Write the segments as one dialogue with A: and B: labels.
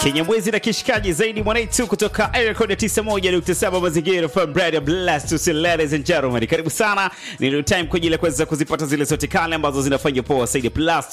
A: Kinyamwezi na kishikaji zaidi mwanaitu kutoka Aircode ya 91.7 mazingira from Radio Blast to see ladies and gentlemen. Karibu sana. Ni real time kwa ajili ya kuweza kuzipata zile zote kale ambazo zinafanya poa zaidi plus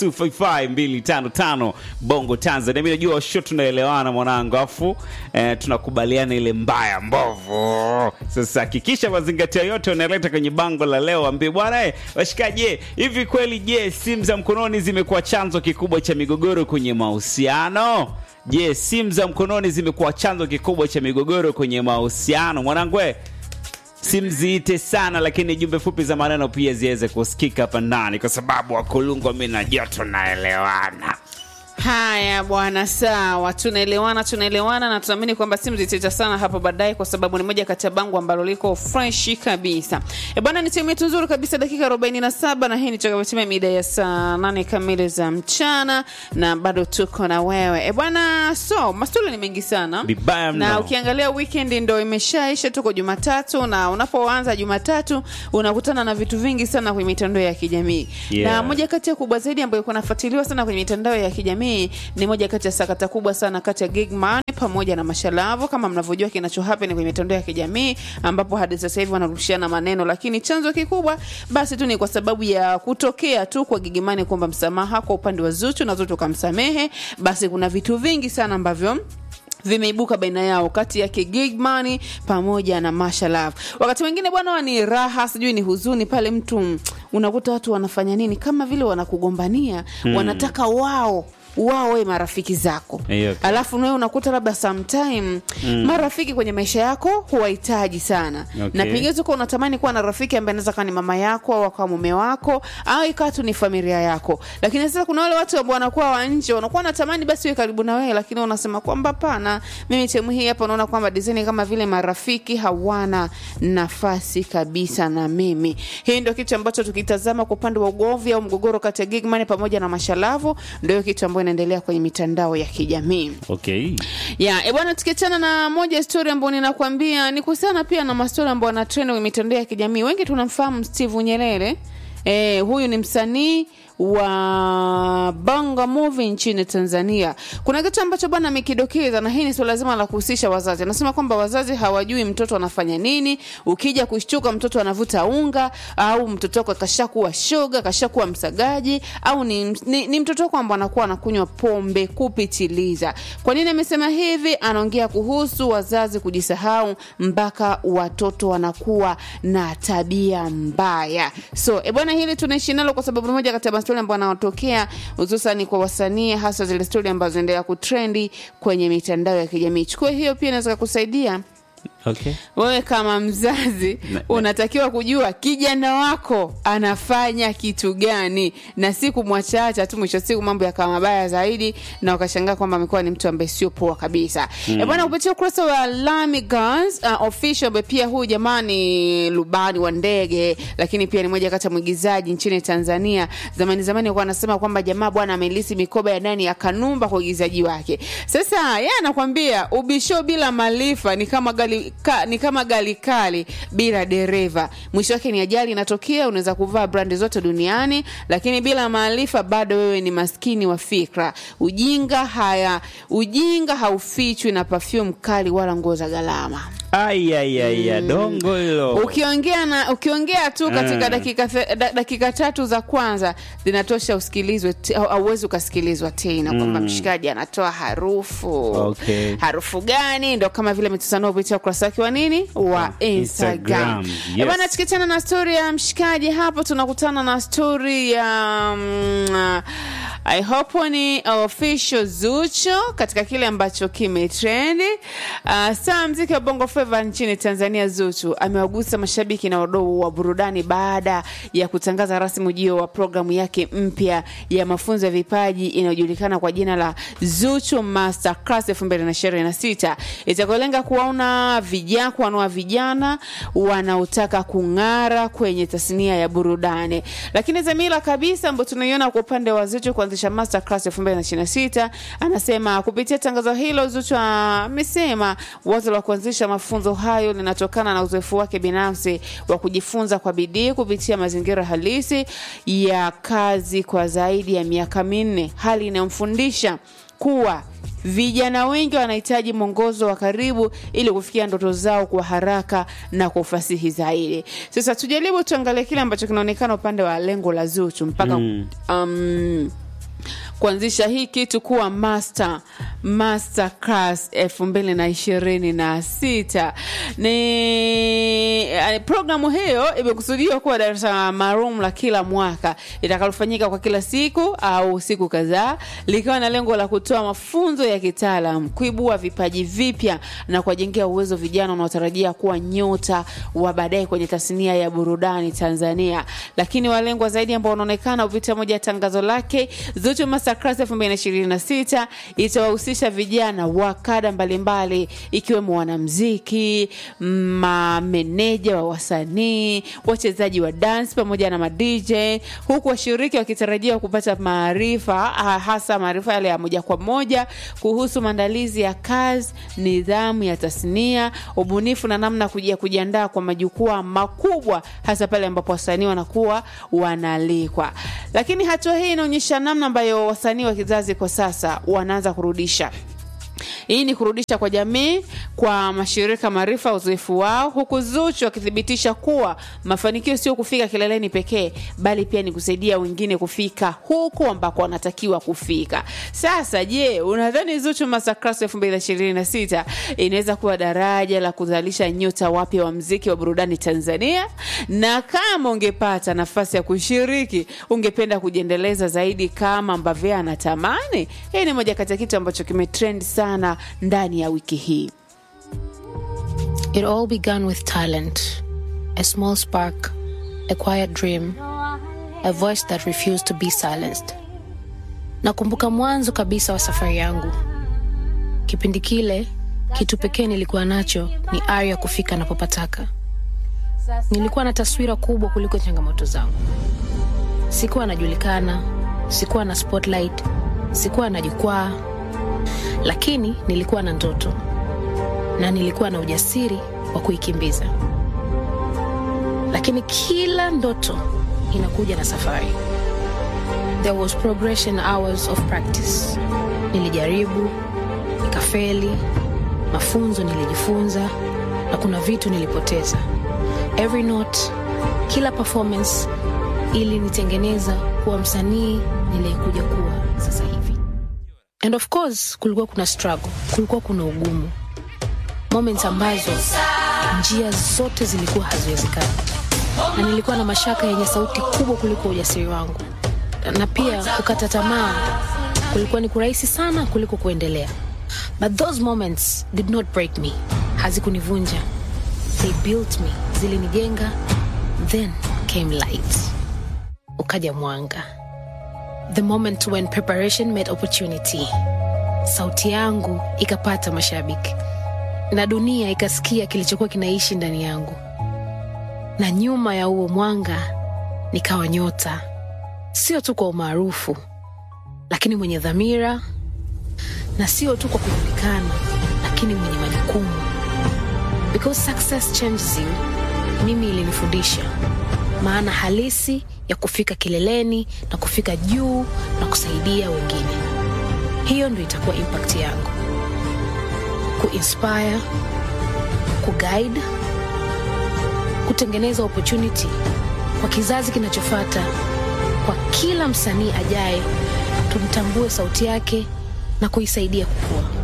A: 255255 Bongo Tanzania. Mimi najua show tunaelewana mwanangu, afu eh, tunakubaliana ile mbaya mbovu. Sasa hakikisha mazingatio yote unaleta kwenye bango la leo, ambie bwana eh, washikaji, hivi kweli je, simu za mkononi zimekuwa chanzo kikubwa cha migogoro kwenye mahusiano? Je, simu za mkononi zimekuwa chanzo kikubwa cha migogoro kwenye mahusiano? Mwanangu, eh, simu ziite sana, lakini jumbe fupi za maneno pia ziweze kusikika hapa ndani, kwa sababu wakulungwa mi na joto naelewana.
B: Haya bwana, sawa, tunaelewana, tunaelewana na tunaamini kwamba simu zitaita sana hapo baadaye, kwa sababu ni moja kati ya bango ambalo liko fresh kabisa. E bwana, ni timu yetu nzuri kabisa, dakika 47 na hii ni tutakapotimia mida ya saa nane kamili za mchana, na bado tuko na wewe e bwana. So maswali ni mengi sana
A: Vibaya mno.
B: na ukiangalia weekend ndo imeshaisha, tuko Jumatatu, na unapoanza Jumatatu unakutana na vitu vingi sana kwenye mitandao ya kijamii
A: Yeah.
B: na moja kati ya kubwa zaidi ambayo kunafuatiliwa sana kwenye mitandao ya kijamii ni moja kati ya sakata kubwa sana kati ya Gigman pamoja na Mashalavu, kama mnavyojua kinacho happen kwenye mitandao ya kijamii, ambapo hadi sasa hivi wanarushiana maneno, lakini chanzo kikubwa basi tu ni kwa sababu ya kutokea tu kwa Gigman kwamba msamaha kwa upande wa Zuchu na Zuchu kamsamehe. Basi kuna vitu vingi sana ambavyo vimeibuka baina yao kati yake Gigman pamoja na Masha Love. Wakati mwingine bwana huwa ni raha, sijui ni huzuni pale mtu mm, unakuta watu wanafanya nini kama vile wanakugombania wanataka wao wao wawe marafiki zako
A: Hiyo.
B: alafu nawe unakuta labda sometime marafiki kwenye maisha yako huwahitaji sana
A: Okay.
B: na pengine tuko unatamani kuwa na rafiki ambaye anaweza kawa ni mama yako au akawa mume wako au ikawa tu ni familia yako lakini sasa kuna wale watu ambao wanakuwa wa nje wanakuwa wanatamani basi we karibu na wewe lakini unasema kwamba pana mimi sehemu hii hapa unaona kwamba design kama vile marafiki hawana nafasi kabisa na mimi hii ndio kitu ambacho tukitazama kwa upande wa ugomvi au mgogoro kati ya Gigman pamoja na Mashalavu ndio kitu ambayo inaendelea kwenye mitandao ya kijamii
A: Okay.
B: ya e bwana, tukiachana na moja ya story ambayo ninakwambia ni kuhusiana pia na mastori ambayo ana trend kwenye mitandao ya kijamii. Wengi tunamfahamu Steve Nyerere. E, huyu ni msanii wa Bongo Movie nchini Tanzania. Kuna kitu ambacho bwana amekidokeza, na hii ni swala zima la kuhusisha wazazi. Anasema kwamba wazazi hawajui mtoto anafanya nini. Ukija kushtuka, mtoto anavuta unga, au mtoto wako kashakuwa shoga, kashakuwa msagaji, au ni, ni, ni mtoto wako ambao anakuwa anakunywa pombe kupitiliza. Kwa nini amesema hivi? Anaongea kuhusu wazazi kujisahau mpaka watoto wanakuwa na tabia mbaya. So e bwana, hili tunaishi nalo kwa sababu ni moja kati ya mastori ambayo yanatokea hususani kwa wasanii, hasa zile stori ambazo zinaendelea kutrendi kwenye mitandao ya kijamii. Chukua hiyo, pia inaweza kukusaidia
A: Okay.
B: wewe kama mzazi
A: Na-
B: unatakiwa kujua kijana wako anafanya kitu gani, na si kumwachacha tu, mwisho wa siku mambo yakawa mabaya zaidi, na ukashangaa kwamba amekuwa ni mtu ambaye sio poa kabisa. Mm. bwana, kupitia ukurasa wa Lami Guns uh, official, ambaye pia huyu jamaa ni rubani wa ndege, lakini pia ni moja kati ya mwigizaji nchini Tanzania. Zamani zamani alikuwa anasema kwamba jamaa bwana amelisi mikoba ya ndani ya Kanumba kwa uigizaji wake. Sasa yeye anakwambia ubisho bila maarifa ni kama gari ka, ni kama gari kali bila dereva. Mwisho wake ni ajali inatokea. Unaweza kuvaa brandi zote duniani, lakini bila maarifa bado wewe ni maskini wa fikra. Ujinga haya, ujinga haufichwi na perfume kali wala nguo za gharama.
A: Ai, ai, ai, ai, dongo hilo.
B: Ukiongea na ukiongea tu katika
A: Mm.
B: dakika, the- da, dakika tatu za kwanza zinatosha usikilizwe te- au auwezi ukasikilizwa tena kwamba mshikaji anatoa harufu
A: Okay.
B: harufu gani? Ndo kama vile ametusanua kupitia ukurasa wake wa nini wa Instagram.
A: Instagram,
B: Eh
A: yes.
B: Bwana, tukiachana na stori ya mshikaji hapo, tunakutana na stori ya mm, I hope ni official Zuchu katika kile ambacho kimetrendi. Uh, saa mziki wa Bongo Flava nchini Tanzania, Zuchu amewagusa mashabiki na wadau wa burudani baada ya kutangaza rasmi ujio wa programu yake mpya ya mafunzo ya vipaji inayojulikana kwa jina la Zuchu Masterclass 2026 itakayolenga kuwaona vijana kuwanua vijana wanaotaka kung'ara kwenye tasnia ya burudani. Lakini dhamira kabisa ambayo tunaiona kwa upande wa Zuchu kuanzisha Masterclass 2026, anasema kupitia tangazo hilo, Zuchu amesema wazo la kuanzisha mafunzo hayo linatokana na uzoefu wake binafsi wa kujifunza kwa bidii kupitia mazingira halisi ya kazi kwa zaidi ya miaka minne, hali inayomfundisha kuwa vijana wengi wanahitaji mwongozo wa karibu ili kufikia ndoto zao kwa haraka na kwa ufasihi zaidi. Sasa tujaribu tuangalie kile ambacho kinaonekana upande wa lengo la Zuchu mpaka
A: Mm.
B: um, kuanzisha hii kitu kuwa master master class elfu mbili na ishirini na sita ni eh, programu hiyo imekusudiwa kuwa darasa maalum la kila mwaka litakalofanyika kwa kila siku au siku kadhaa likiwa na lengo la kutoa mafunzo ya kitaalam kuibua vipaji vipya na kuwajengea uwezo vijana wanaotarajia kuwa nyota wa baadaye kwenye tasnia ya burudani tanzania lakini walengwa zaidi ambao wanaonekana kupitia moja ya tangazo lake Zuchu Masterclass 2026 itawahusisha vijana wa kada mbalimbali ikiwemo wanamziki, mameneja wa wasanii, wachezaji wa dance pamoja na madj, huku washiriki wakitarajiwa kupata maarifa ah, hasa maarifa yale ya moja kwa moja kuhusu maandalizi ya kazi, nidhamu ya tasnia, ubunifu na namna kuji- ya kujiandaa kwa majukwaa makubwa, hasa pale ambapo wasanii wanakuwa wanaalikwa. Lakini hatua hii inaonyesha namna ambayo wasanii wa kizazi kwa sasa wanaanza kurudisha hii ni kurudisha kwa jamii kwa mashirika maarifa uzoefu wao huku zuchu akithibitisha kuwa mafanikio sio kufika kileleni pekee bali pia ni kusaidia wengine kufika huko ambako wanatakiwa kufika sasa je unadhani zuchu masterclass 2026 inaweza kuwa daraja la kuzalisha nyota wapya wa mziki wa burudani tanzania na kama ungepata nafasi ya kushiriki ungependa kujiendeleza zaidi kama ambavyo anatamani hii ni moja kati ya kitu ambacho kimetrend sana ndani ya wiki hii
C: It all began with talent, a small spark, a quiet dream, a voice that refused to be silenced. Nakumbuka mwanzo kabisa wa safari yangu. Kipindi kile, kitu pekee nilikuwa nacho ni ari ya kufika napopataka. Nilikuwa na taswira kubwa kuliko changamoto zangu. Sikuwa najulikana, sikuwa na spotlight, sikuwa na jukwaa, lakini nilikuwa na ndoto na nilikuwa na ujasiri wa kuikimbiza. Lakini kila ndoto inakuja na safari. There was progression hours of practice. Nilijaribu, nikafeli, mafunzo nilijifunza, na kuna vitu nilipoteza. Every note, kila performance ilinitengeneza kuwa msanii niliyekuja kuwa sasa hivi. And of course, kulikuwa kuna struggle, kulikuwa kuna ugumu moments ambazo njia zote zilikuwa haziwezekani na nilikuwa na mashaka yenye sauti kubwa kuliko ujasiri wangu na pia kukata tamaa kulikuwa ni kurahisi sana kuliko kuendelea but those moments did not break me hazikunivunja they built me zilinijenga then came light ukaja mwanga the moment when preparation met opportunity sauti yangu ikapata mashabiki na dunia ikasikia kilichokuwa kinaishi ndani yangu na nyuma ya huo mwanga nikawa nyota sio tu kwa umaarufu lakini mwenye dhamira na sio tu kwa kujulikana lakini mwenye majukumu because success changes you mimi ilinifundisha maana halisi ya kufika kileleni na kufika juu na kusaidia wengine hiyo ndo itakuwa impact yangu kuinspire kuguide kutengeneza opportunity kwa kizazi kinachofata kwa kila msanii ajaye tumtambue sauti yake na kuisaidia kukua